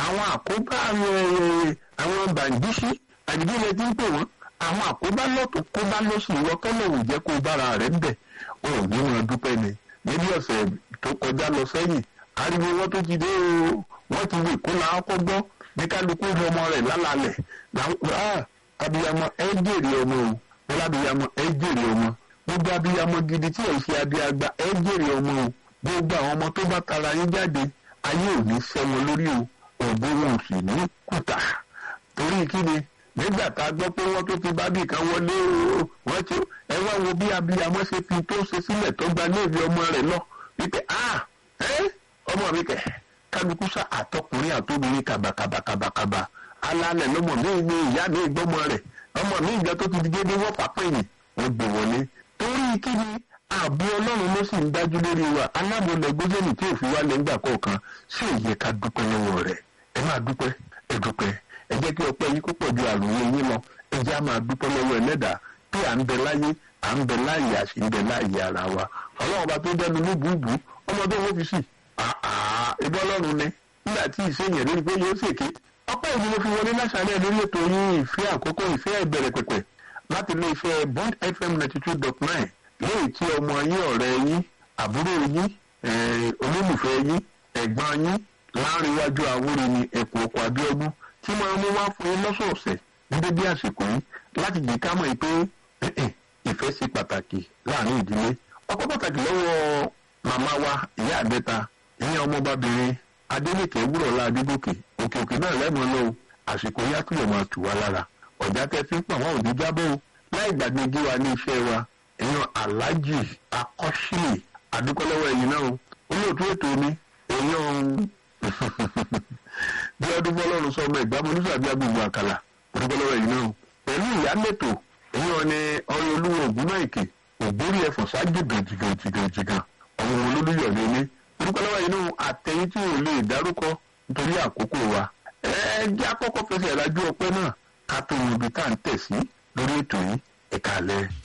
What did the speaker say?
àwọn àkóbá àwọn bàǹdíṣí àdìgbélé tí ń pè wọ́n àwọn àkóbá lọ́tún kóbá lóṣù ìwọ́kẹ́lẹ̀ ò jẹ́ kó bára rẹ̀ ń bẹ̀ ò ní wọn dúpẹ́ ni níbi ọ̀sẹ̀ tó kọjá lọ sẹ́yìn ariwo wọn tó ti dé o wọ́n ti wè kó la ọkọ̀ gbọ́ ní kálukú ọmọ rẹ̀ lálàálẹ̀ abiyamọ ẹ jèrè ọmọ o wọn lábiyamọ ẹ jèrè ọmọ gbogbo abiyamọ gidi tí ẹ ṣe abiagba ẹ jèrè ọmọ o gbogbo àwọn ọmọ tó bá tara yín jáde ayé ò ní fẹ́ wọn lórí o ògbó wọn ò sì ní kùtà torí kí ni nígbà tá a gbọ́ pé wọ́n tó ti bá bì kan wọlé o wọ́n ti ẹ wá wo bí abiyamọ ṣe fi tó ṣe sílẹ̀ tó gba léèwé ọmọ rẹ̀ lọ wípé ah ẹ ọmọ mi kẹ kálukú sá àtọkùnrin àtobìnrin kàbàkàbàkàbàkàbà alálẹ̀ lọ́mọ mi ní ìyá mi gbọ́mọ rẹ̀ ọmọ mi ìgbà tó ti di gédé wọ́n fà pẹ́yìn wọ́n gbé wọlé torí kí ni ààbò ọlọ́run ló sì ń dájú lórí wa alábòlẹ̀ gbójẹ́nì tí òfin wa lè ń gbà kọ̀ọ̀kan sí òye ká dúpẹ́ lọ́wọ́ rẹ̀ ẹ máa dúpẹ́ ẹ dúpẹ́ ẹ jẹ́ kí ọpẹ́ yín kó pọ̀ ju àròyé yín lọ ẹ jẹ́ á máa dúpẹ́ lọ́wọ́ ẹlẹ́dàá pé à ń bẹ láyé à ń bẹ láàyè à sì ń bẹ láàyè ara wa ọlọ́run bá tó dẹnu ní bùbù ọmọdé wo fi sí ìbọn ọlọ́run ni nígbà tí ìṣèyàn lórí pé yóò ṣèké ọpẹ́ ìlú ló fi wọlé láṣálẹ́ lórí ètò yín ìfẹ́ àkókò ìfẹ́ ìbẹ̀rẹ̀ pẹ̀pẹ̀ láti ilé iṣẹ́ bond fm ninety two dot nine léyìí tí ọmọ yín ọ̀rẹ́ yín àbúrò yín olólùfẹ́ yín ẹ̀gbọ́n yín láàrínwájú àwòrán ni ẹ̀kọ́ ọkọ̀ abíọ́dún tí máa mú wá fún yín lọ́sọ̀ọ̀sẹ̀ ní dédé àsìkò yìí láti jẹ́ ká mọ̀ pé ìfẹ́ ṣe pàtàkì láàrin ìdílé ọkọ̀ pàtàkì lọ́wọ́ màmá wa ìyá àbẹ́ta ìyẹn ọmọbabìnrin adélèké wúrọ̀lá adégòkè òkè òkè náà lẹ́mọ̀ lọ o àsìkò yàtúyọ̀ máa tù wá lára ọ̀já tẹ́ fi ń pọ̀ wọ́n ò ní jábọ́ o láì gbàgbé gé wa ní iṣẹ́ wa èèyàn aláàjì akọ́ṣílẹ̀ àdúkọ́lọ́wọ́ ẹ̀yìn náà olóòtú ètò mi èèyàn bí ọdún fọlọ́run sọ ọmọ ìgbàmọ́ oníṣàbí agbègbè àkàlà àdúkọ́lọ́wọ́ ẹ̀yìn náà pẹ̀lú ìyálẹ̀tò èèyàn ni ọyọ olúwo ògùn náà èkè ògbórí ẹ̀fọ́ ṣáájú gàjìgàjìgàjìgàn ọmọ olólùyọ̀ lélẹ̀ àdúkọ́lọ́wọ́ ẹ̀yìn náà àtẹ̀yìn tí ò lè dárúkọ nítorí àkókò wa ẹ jẹ́ àkọ́kọ́ fẹsẹ̀ ìrajú ọpẹ́ náà ká tó mọ ibi tá à ń tẹ̀ sí lórí ètò yìí ẹ̀ka alẹ́.